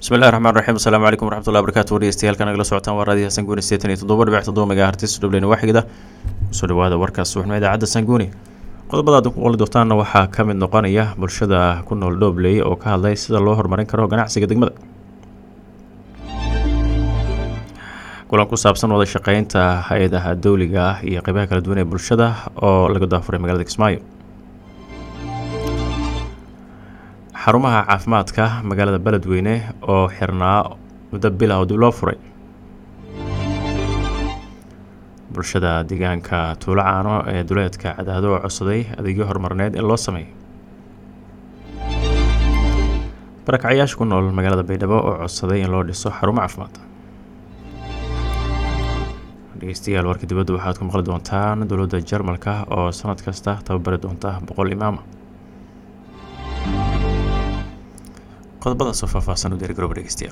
bismillahi raxmaan raxiim asalaamu calaykum waraxmatullahi barakaatu dhegeystayaal nagala socotaan waa raadiyaha sanguuni seetan iyo toddoba dhibic toddoba megahertis dhubleyna waaxigda kusoo dhawaada warkaas subaxnimo idaacadda sanguuni qodobada aad ku qoli doontaanna waxaa ka mid noqonaya bulshada ku nool dhoobley oo ka hadlay sida loo horumarin karo ganacsiga degmada kulan ku saabsan wada shaqeynta hay-adaha dowliga ah iyo qeybaha kala duwan ee bulshada oo laga daafuray magaalada kismaayo xarumaha caafimaadka magaalada beledweyne oo xirnaa muddo bil ah oo dib loo furay bulshada deegaanka tuulo caano ee duleedka cadaado oo codsaday adeegyo horumarneed in loo sameeyo barakacyaasha ku nool magaalada baydhabo oo codsaday in loo dhiso xarumo caafimaad dhegeystayaal warka dibadda waxaad ku maqli doontaan dowladda jarmalka oo sanad kasta tababari doonta boqol imaama qodobadaasoo faahfaahsan u diyaargarooba dhegeystayaal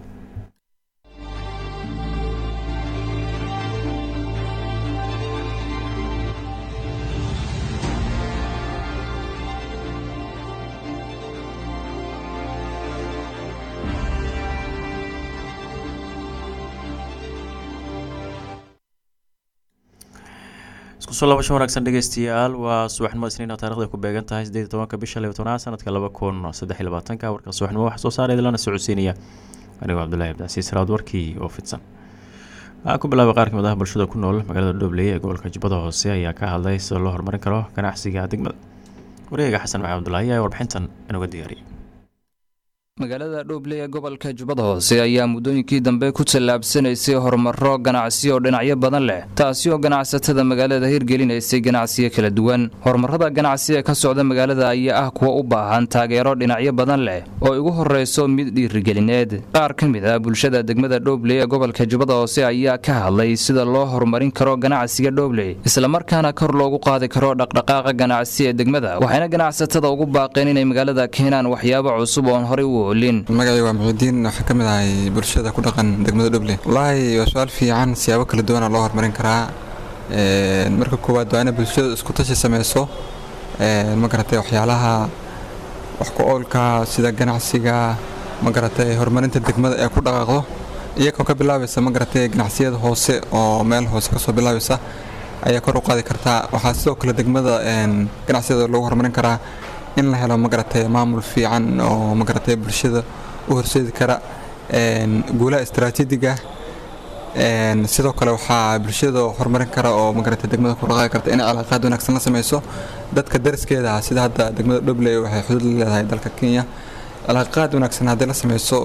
isku soo laabasho wanaagsan dhegeystayaal waa subaxnimo isniina taarikhda ku beegan tahay sideed iyo tobanka bisha liyo tobnaad sanadka laba kun saddex iyo labaatanka warka subaxnimo waxaa soo saaray lana socodsiinaya anigoo cabdullahi abdicasiis raad warkii oo fidsan waxaa ku bilaabay qaar kamid ah bulshada ku nool magaalada dhobley ee gobolka jubbada hoose ayaa ka hadlay sida loo horumarin karo ganacsiga degmada wareega xasan maxamed abdullaahi ayaa warbixintan inuga diyaariyay magaalada dhoobley ee gobolka jubbada hoose ayaa muddooyinkii dambe ku tallaabsanaysay horumaro ganacsi oo dhinacyo badan leh taasi oo ganacsatada magaalada hirgelinaysay ganacsiyo kala duwan horumarada ganacsi ee ka socda magaalada ayaa ah kuwa u baahan taageero dhinacyo badan leh oo igu horreyso mid dhiirigelineed qaar ka mid ah bulshada degmada dhoobley ee gobolka jubbada hoose ayaa ka hadlay sida loo horumarin karo ganacsiga dhoobley islamarkaana kor loogu qaadi karo dhaqdhaqaaqa ganacsi ee degmada waxayna ganacsatada ugu baaqeen inay magaalada keenaan waxyaabo cusub oon horey u magacay waa muxiudiin waxaa ka mid ahay bulshada ku dhaqan degmada dhoble wallaahi waa su-aal fiican siyaabo kala duwana loo horumarin karaa marka koowaad waa ina bulshada isku tashi sameyso ma garatay waxyaalaha wax ku oolka sida ganacsiga ma garatay horumarinta degmada ee ku dhaqaaqdo iyagoo ka bilaabaysa ma garatay ganacsiyada hoose oo meel hoose kasoo bilaabaysa ayaa kor u qaadi kartaa waxaa sidoo kale degmada ganacsiyada lagu horumarin karaa in la helo magaratay maamul fiican oo magaratay bulshada u horseedi kara guulaha istaraatiijiga sidoo kale waxaa bulshada horumarin kara oo magaratay degmada ku dhaqaaqi karta inay calaaqaad wanaagsan la sameyso dadka dariskeeda sida hadda degmada dhobley waxay xuduud la leedahay dalka kenya calaaqaad wanaagsan haddii la sameyso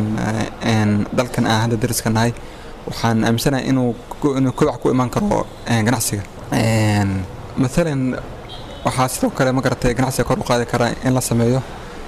dalkan aan hadda dariska nahay waxaan aaminsanahay inuu inuu kobac ku imaan karo ganacsiga maalan waxaa sidoo kale ma garatay ganacsiga kor u qaadi karaa in la sameeyo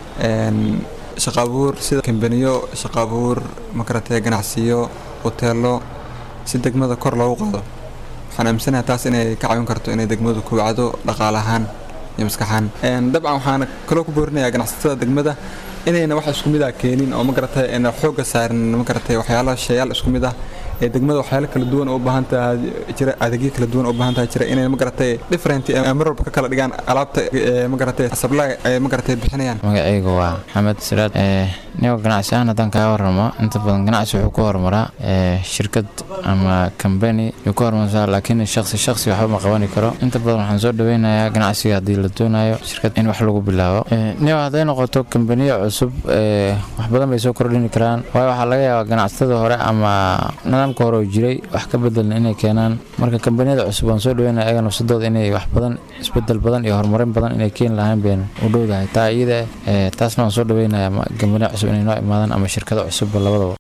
shaqa abuur sida kambaniyo shaqa abuur ma garatay ganacsiyo hoteelo si degmada kor loogu qaado waxaan aaminsanahay taas inay ka caawin karto inay degmadu kobacdo dhaqaale ahaan iyo maskaxaan dabcan waxaan kaloo ku boorinayaa ganacsatada degmada inayna wax isku mid ah keenin oo ma garatay ayna xoogga saarin ma garatay waxyaalo shayaal isku mid ah ee degmada waxyaalo kala duwan oo u baahan tahay jira adeegyo kala duwan oo u baahan tahay jira inay ma garatay different mar walba ka kala dhigaan alaabta ma garatay sablaay ay ma garatay bixinayaan magacaygu waa maxamed siraad nigo ganacsi ahaan haddaan kaga warramo inta badan ganacsi wuxuu ku horumaraa shirkad ama kambani yuu ku horumarsaa laakiin shaksi shaksi waxba ma qabani karo inta badan waxaan soo dhaweynayaa ganacsiga haddii la doonayo shirkad in wax lagu bilaabo nigo hadday noqoto kambaniyo cusub wax badan bay soo kordhini karaan waayo waxaa laga yaabaa ganacsatada hore ama nidaamka hore oo jiray wax ka bedelna inay keenaan marka kambaniyada cusub waan soo dhaweynaya ayaga nafsadooda inay wax badan isbedel badan iyo horumarin badan inay keeni lahayn bayn u dhowdahay taa iyada taasna waan soo dhaweynayaa kambaniya cusub inay noo imaadaan ama shirkado cusubba labadaba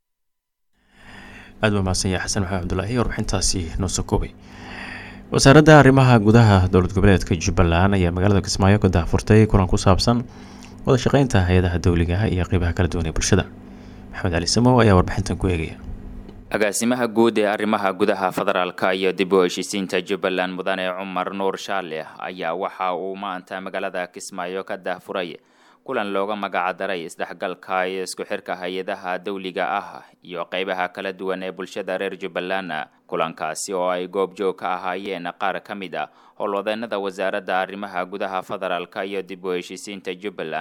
aad baa mahadsan yahay xasan maxamed cabdulaahi warbixintaasi noo soo koobay wasaaradda arrimaha gudaha dowlad goboleedka jubbaland ayaa magaalada kismaayo ka daahfurtay kulan ku saabsan wada shaqeynta hay-adaha dowliga iyo qeybaha kala duwan ee bulshada maxamed cali samow ayaa warbixintan ku eegaya agaasimaha guud ee arrimaha gudaha federaalka iyo dib u heshiisiinta jubbaland mudane cumar nuur shaale ayaa waxa uu maanta magaalada kismaayo ka daahfuray kulan looga magacdaray isdhexgalka iyo isku xirka hay-adaha dowliga ah iyo qeybaha kala duwan ee bulshada reer jubbaland kulankaasi oo ay goobjoog ka ahaayeen qaar ka mid a howlwadeenada wasaaradda arrimaha gudaha federaalka iyo dib u heshiisiinta jubbaland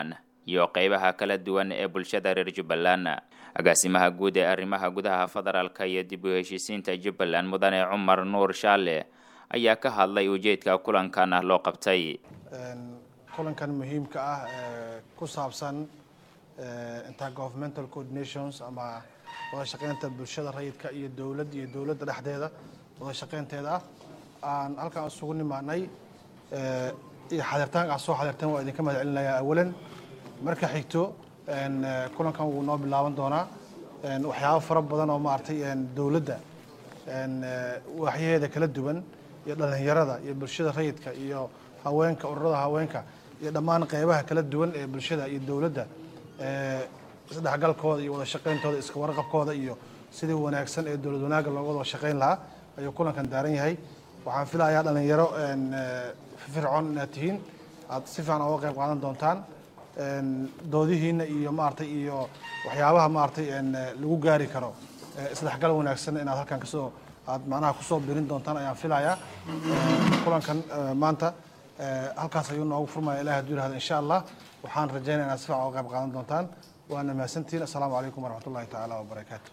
iyo qeybaha kala duwan ee bulshada reer jubbaland agaasimaha guud ee arrimaha gudaha federaalka iyo dib u heshiisiinta jubbaland mudane cumar nuur shaale ayaa ka hadlay ujeedka kulankan loo qabtay kulankan muhiimka ah ee ku saabsan intergovernmental coordinations ama wada shaqeynta bulshada rayidka iyo dowlad iyo dowladda dhexdeeda wada shaqeynteeda ah aan halkaan isugu nimaanay iyo xadirtaanka aad soo xadirteen waa idinka mahad celinayaa awalan marka xigto kulankan wuu noo bilaaban doonaa waxyaabo fara badan oo maaragtay dowladda waaxyaheeda kala duwan iyo dhalinyarada iyo bulshada rayidka iyo haweenka ururada haweenka iyo dhammaan qeybaha kala duwan ee bulshada iyo dowladda isdhexgalkooda iyo wada shaqeyntooda iska warqabkooda iyo sidii wanaagsan ee dowlad wanaagga looga wada shaqeyn lahaa ayuu kulankan daaran yahay waxaan filayaa dhalinyaro fircoon inaad tihiin aad si fiican oga qayb qaadan doontaan doodihiina iyo maaragtay iyo waxyaabaha maaragtay lagu gaari karo isdhexgal wanaagsan inaad halkan kasoo aad macnaha kusoo birin doontaan ayaan filayaa kulankan maanta halkaas ayuu noogu furmaya ilahi haduu yirahdo insha allah waxaan rajaynaya inaad si fiican oga qayb qaadan doontaan waana mahadsantihiin assalaamu calaykum waraxmat ullahi tacaala wabarakaatu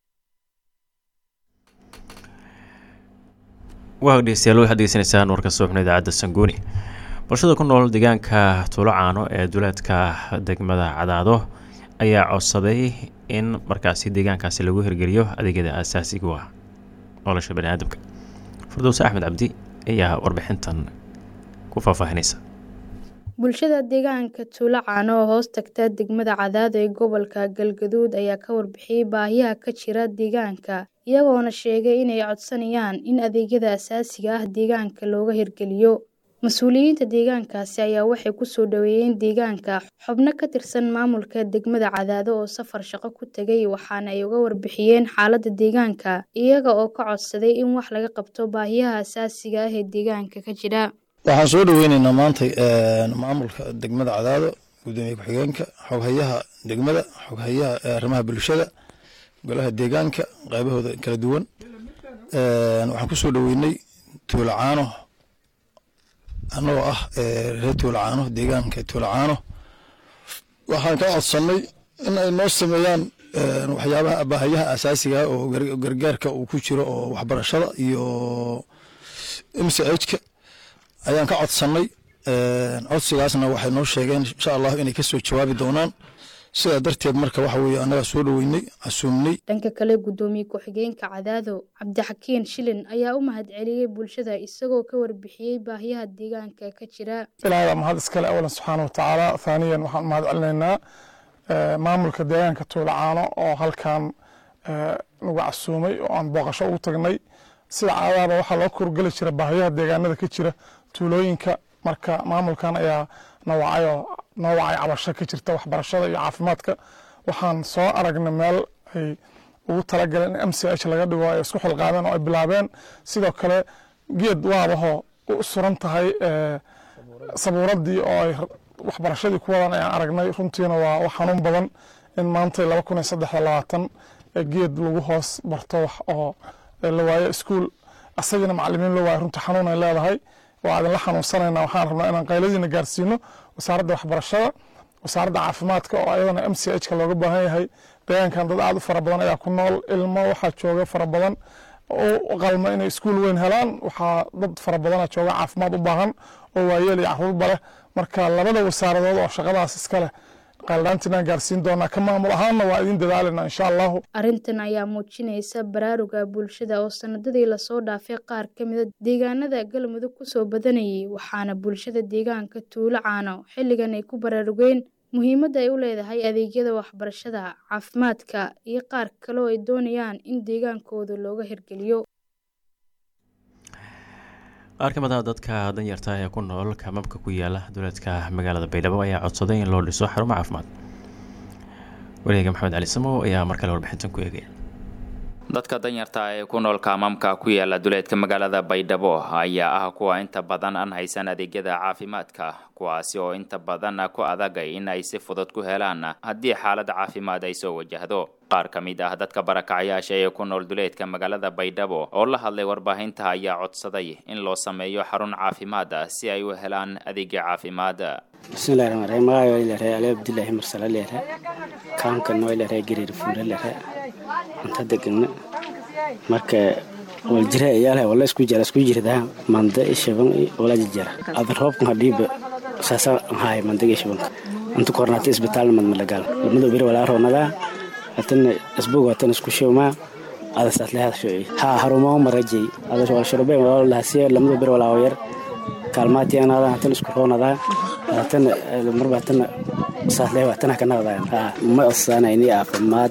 waa dhegeystayaal waxaad degeysanaysaan warka subaxna idaacadda sanguuni bulshada ku nool deegaanka tuulo caano ee duleedka degmada cadaado ayaa codsaday in markaasi deegaankaasi lagu hirgeliyo adeegyada aasaasiga ah nolosha bani aadamka firdowse axmed cabdi ayaa warbixintan ku faahfaahinaysa bulshada deegaanka tuulo caano oo hoos tagta degmada cadaado ee gobolka galgaduud ayaa ka warbixiyey baahiyaha ka jira deegaanka iyagoona sheegay inay codsanayaan in adeegyada asaasiga ah deegaanka looga hirgeliyo mas-uuliyiinta deegaankaasi ayaa waxay kusoo dhaweeyeen deegaanka xubno ka tirsan maamulka degmada cadaado oo safar shaqo ku tegay waxaana ay uga warbixiyeen xaaladda deegaanka iyaga oo ka codsaday in wax laga qabto baahiyaha asaasiga ah ee deegaanka ka jira waxaan soo dhaweyneynaa maanta maamulka degmada cadaado gudoomiye ku-xigeenka xoghayaha degmada xoghayaha arrimaha bulshada golaha deegaanka qaybahooda kala duwan waxaan kusoo dhaweynay tuulacaano annagoo ah reer tuulacaano deegaanka tuulacaano waxaan ka codsanay in ay noo sameeyaan waxyaabaha baahayaha asaasiga oo gargaarka uu ku jiro oo waxbarashada iyo mchka ayaan ka codsannay codsigaasna waxay noo sheegeen insha allah inay kasoo jawaabi doonaan sidaa darteed marka waxa weye annagaa soo dhaweynay casuumnay dhanka kale guddoomiye ku-xigeenka cadaado cabdixakiin shilin ayaa u mahad celiyey bulshada isagoo ka warbixiyey baahiyaha deegaanka ka jira ilaahda mahad iskale awalan subxaana watacaala haaniyan waxaan u mahad celinaynaa maamulka deegaanka tuulacaano oo halkan nagu casuumay oo aan booqasho ugu tagnay sida caadaaba waxaa loo korgeli jira baahiyaha deegaanada ka jira tuulooyinka marka maamulkan ayaa nawacayoo noo wacay cabasho ka jirta waxbarashada iyo caafimaadka waxaan soo aragnay meel ay ugu talagaleen in m c h laga dhigo ay isku xilqaadeen oo ay bilaabeen sidoo kale geed waabahoo u suran tahay sabuuradii oo ay waxbarashadii ku wadan ayaan aragnay runtiina waa wax xanuun badan in maanta laba kun iyo saddex iyo labaatan geed lagu hoos barto wax oo la waayo iskuul asagina macalimiin la waayo runtii xanuun ay leedahay waa idinla xanuunsanayna waxaan rabnaa inaan qayladiina gaarsiino wasaaradda waxbarashada wasaaradda caafimaadka oo ayadana m c h ka looga baahan yahay deegaankan dad aad u fara badan ayaa ku nool ilmo waxaa jooga fara badan u qalma inay iskuul weyn helaan waxaa dad fara badana jooga caafimaad u baahan oo waayeel iyo caruurba leh marka labada wasaaradood oo shaqadaas iska leh qaaldhaantinaan gaarsiin doonaa ka maamul ahaanna waa idin dadaalina insha allahu arrintan ayaa muujinaysa baraaruga bulshada oo sanadadii lasoo dhaafay qaar ka mida deegaanada galmudug kusoo badanayay waxaana bulshada deegaanka tuulo caano xilligan ay ku baraarugeen muhiimadda ay u leedahay adeegyada waxbarashada caafimaadka iyo qaar kale oo ay doonayaan in deegaankooda looga hirgeliyo qaar ka mid ah dadka danyarta ee ku nool kamamka ku yaala duleedka magaalada baydhabo ayaa codsaday in loo dhiso xarumo caafimaad wareega maxamed cali samow ayaa mar kale warbixintan ku eegaya dadka danyarta ee ku nool kaamamka ku yaala duleedka magaalada baydhabo ayaa ah kuwa inta badan aan haysan adeegyada caafimaadka kuwaasi oo inta badan ku adagay in ay si fudud ku helaan haddii xaalad caafimaad ay soo wajahdo qaar ka mid ah dadka barakacayaasha ee ku nool duleedka magaalada baydhabo oo la hadlay warbaahinta ayaa codsaday in loo sameeyo xarun caafimaad si ay u helaan adeegya caafimaad bismillahi rahmaan rahiim magacay waa ilahay ali abdullaahi marsala leere kaamkan waa ilahay gariir fuula leere inta degana marka waljira iyaalaha wala isku jira isku jirdaa manda ishaban wala jijara ada roobkan hadhiiba saasa haay mandaga ishabanka inta kornaata isbitaal mad malagal lamada beri walaa roonadaa hatana isbog hatana isku showmaa ada saatlehaad shoci haa harumaa marajay ada walshurubeen walaalahasiya lamada beri walaa yar kaalmaatiyanaadan hatana isku roonadaa hatana marba hatana saatleha hatana kanaqdaa ma osaana ini caafimaad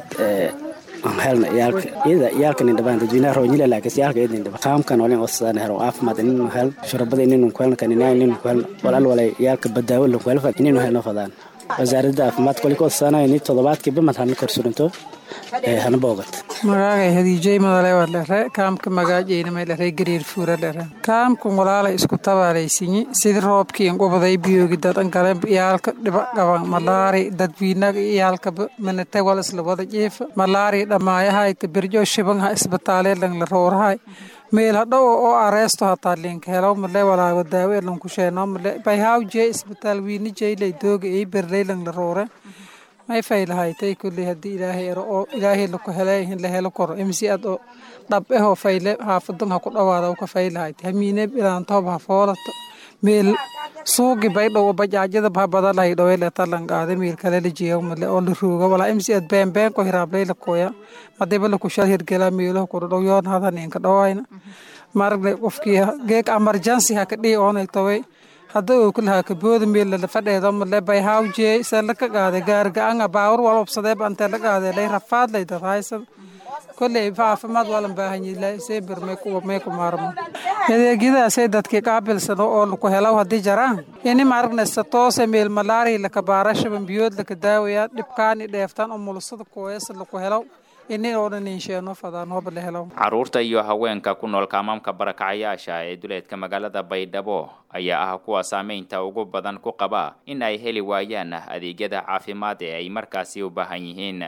helna iyaalka iyada iyaalka nin dhabaan dadweynaha roonyila laakiin iyaalka iyada nin dhaba qaamkan walin osaan hero caafimaad ininu hel shurabada ininu ku helna kanina ininu ku helna walaal walay iyaalka badaawo la ku helfa ininu helno fadaan wasaaradda caafimaadka wali ka osaanaya ini toddobaadkiiba mad hana korsurinto hana boogat magaagay hadiijay madale waa dhere kaamka magaajeyna may dhere gariir fuura dhere kaamkan walaalay isku tabaalaysinyi sidi roobkii inqubaday biyoogi dadan gale iyaalka dhiba qaban malaari dadwiinaga iyaalkaba manate wal isla wada jiifa malaari dhammaayahayka birjo shibanha isbitaalee la roorhay meel hadhow oo areesto hataa linka helo male walaago daawe lanku sheeno male bayhaw jee isbitaal wiini jeylay dooga ii berley lang la roore may faylahaytay kulley haddii ilaahay ero oo ilaahay laku helay in la helo koro imsi ad oo dhab ehoo fayle xaafadan ha ku dhawaada ka faylahaytay hamiine ilaantoob ha foolato meel suugi baydhow bajaajada ha badalahay dhoweleta langaade meel kale la jeeyo male oo la rooga walaa imsi ad beenbeen ko hiraablay la koya madiba la kushal hirgela meelaha ku dhow yoon hadan inka dhawayna maragne qofkii geeg emergency ha ka dhihi oonay taway hadda uu kulahaa kabooda meel la fadheedo male bay hawjee se la ka qaade gaarga-anga baawur wal obsadee bante la qaade lay rafaad lay dad haysan kolley caafimaad waa lan baahanyi seebir may ku maarmo adeegyadaasay dadkii qaabilsano oo laku helaw haddii jaraan ini maragnaysa toose meel malaari laka baarashaban biyood laka daawaya dhibkaani dheeftaan oo mulusada kooyasa laku helaw ini oo dhan insheeno fadaan hooba la helaw caruurta iyo haweenka ku nool kaamaamka barakacayaasha ee duleedka magaalada baydhabo ayaa ah kuwa saameynta ugu badan ku qaba in ay heli waayaan adeegyada caafimaad ee ay markaasi u baahan yihiin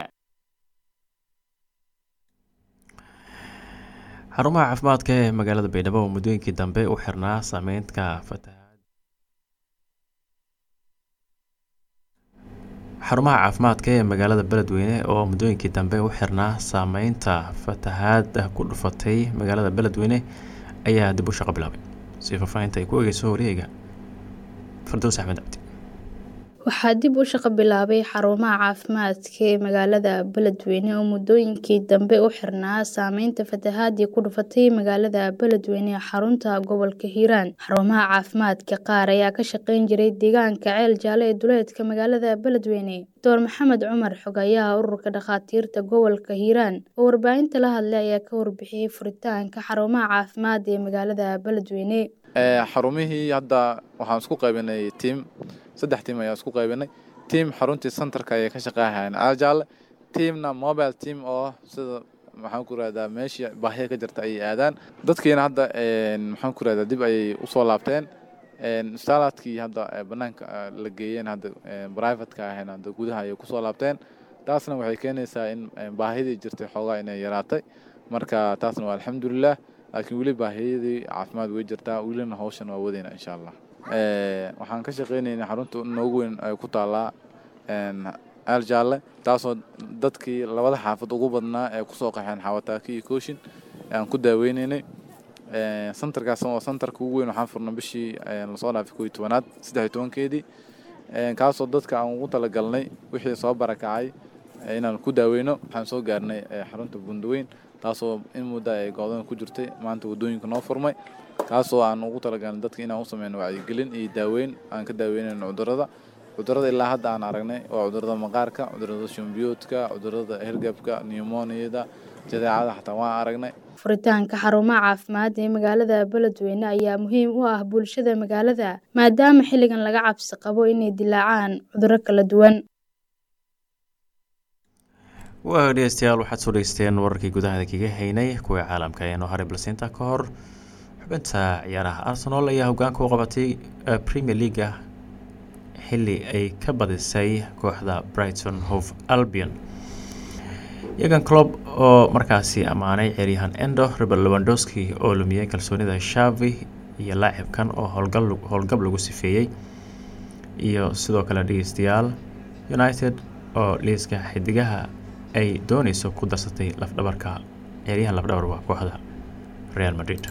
xarumaha caafimaadka ee magaalada baydhabo oo muddooyinkii dambe u xirnaa saameyntka fatahaad xarumaha caafimaadka ee magaalada beledweyne oo muddooyinkii dambe u xirnaa saameynta fatahaad ku dhufatay magaalada beledweyne ayaa dib u shaqo bilaabay si faahfaahinta ay ku egeyso wareega fardows axmed cabdi waxaa dib u shaqo bilaabay xarumaha caafimaadka ee magaalada beledweyne oo muddooyinkii dambe u xirnaa saameynta fatahaadii ku dhufatay magaalada beledweyne ee xarunta gobolka hiiraan xarumaha caafimaadka qaar ayaa ka shaqeyn jiray deegaanka ceel jaalle ee duleedka magaalada beledweyne doctor maxamed cumar xogayaha ururka dhakhaatiirta gobolka hiiraan oo warbaahinta la hadlay ayaa ka warbixiyey furitaanka xarumaha caafimaad ee magaalada beledweyne xarumihii hadda waxaan isku qaybinay tiim saddex tiim ayaa isku qaybinay tiim xaruntii centerka ayay ka shaqeeyahayeen aajaale tiimna mobile team oo sida maxaan ku rahdaa meeshii baahiya ka jirta ayay aadaan dadkiina hadda maxaan ku rahdaa dib ayay usoo laabteen staalaadkii hadda banaanka la geeyeen hadda privateka ahayn hadda gudaha ayay kusoo laabteen taasna waxay keenaysaa in baahidii jirtay xoogaa inay yaraatay marka taasna waa alxamdulilah laakiin weli baahiyadii caafimaad way jirtaa welina hawshan waa wadayna insha allah waxaan ka shaqeynayna xarunta noogu weyn ay ku taallaa aal jaalle taasoo dadkii labada xaafad ugu badnaa ee kusoo qaxeen xawataaki iyo kooshin aan ku daaweynaynay santarkaas oo santarka ugu weyn waxaan furnay bishii lasoo dhaafay koo iyo tobanaad saddex iyo tobankeedii kaasoo dadka aan ugu talagalnay wixii soo barakacay inaan ku daaweyno waxaan soo gaarnay xarunta bundaweyn taasoo in muddo ay go'doon ku jirtay maanta waddooyinka noo furmay kaasoo aan ugu talagalnay dadka inaan u sameyno wacyigelin iyo daaweyn aan ka daaweynayno cudurrada cudurrada ilaa hadda aan aragnay waa cudurrada maqaarka cudurrada shumbiyoodka cudurrada hergabka newmoniyada jadeecada xataa waan aragnay furitaanka xarumaha caafimaad ee magaalada beledweyne ayaa muhiim u ah bulshada magaalada maadaama xilligan laga cabsi qabo inay dilaacaan cudurro kala duwan waa dhegeystayaal waxaad soo dhegeysteen wararkii gudahada kaga haynay kuwii caalamka ee noo haray balsinta ka hor xubinta ciyaaraha arsenal ayaa hogaanka u qabatay premier leaga xili ay ka badisay kooxda brighton hove albion yagan clob oo markaasi ammaanay ciyaaryahan endo rebel lewandowski oo lumiyey kalsoonida shavi iyo laacibkan oo howlgab lagu sifeeyey iyo sidoo kale dhegeystayaal united oo liiska xidigaha ay dooneyso ku darsatay lafdhabarka ciyaaryahan lafdhabar waa kooxda real madrid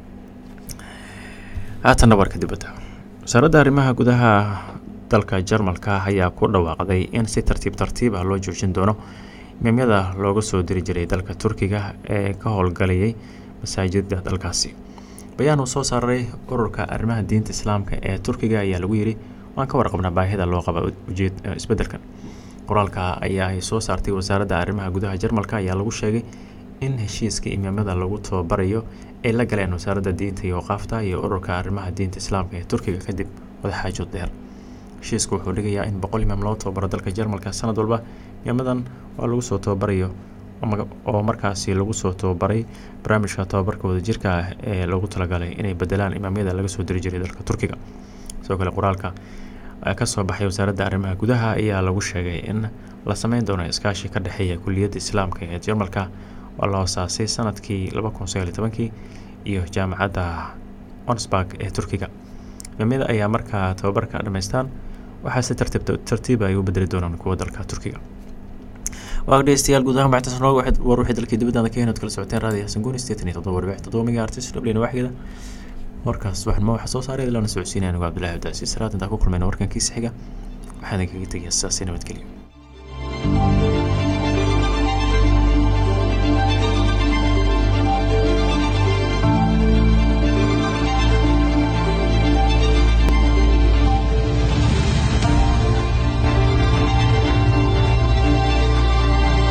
haatanna warka dibadda wasaaradda arrimaha gudaha dalka jarmalka ayaa ku dhawaaqday in si tartiib tartiib ah loo joojin doono imaamyada looga soo diri jiray dalka turkiga ee ka howlgalayay masaajida dalkaasi bayaan uu soo saaray ururka arrimaha diinta islaamka ee turkiga ayaa lagu yiri waan ka warqabnaa baahida loo qaba ujeed isbedelkan qoraalka ayaa ay soo saartay wasaaradda arrimaha gudaha jarmalka ayaa lagu sheegay in heshiiska imaamyada lagu tababarayo ay la galeen wasaaradda diinta iyo waqaafta iyo ururka arrimaha diinta islaamka ee turkiga kadib wadaxaajood dheer heshiisku wuxuu dhigayaa in boqol imaam loo tababaro dalka jarmalka sanad walba imaamadan waa lagu soo tababarayo oo markaasi lagu soo tababaray barnaamijka tababarka wadajirka ah ee loogu talagalay inay bedelaan imaamyada laga soo diri jiray dalka turkiga sidoo kale qoraalka kasoo baxay wasaaradda arrimaha gudaha ayaa lagu sheegay in la sameyn doono iskaashi ka dhexeeya kuliyadda islaamka ee jarmalka oo la hoosaasay sanadkii laba kun sagaal iyo tobankii iyo jaamacadda onsburg ee turkiga imaamyada ayaa markaa tababarka dhammaystaan waxaa si tartiib tartiiba ay u bedeli doonaan kuwa dalka turkiga waa dhegeystayaal guud ahaan baxtaas noo war wixii dalkii dibadda ka henood kala socoteen raadiyo xasan guuni sideetan iyo toddoba warbic toddoba miga artis dhableyna waaxgeeda warkaas waxaan ma waxa soo saaray ilana socodsiinaya anigu cabdullahi abdaasiis salaad intaa ku kulmayna warkankiisa xiga waxaan idinkaga tegayaa sidaasi nabadgelyo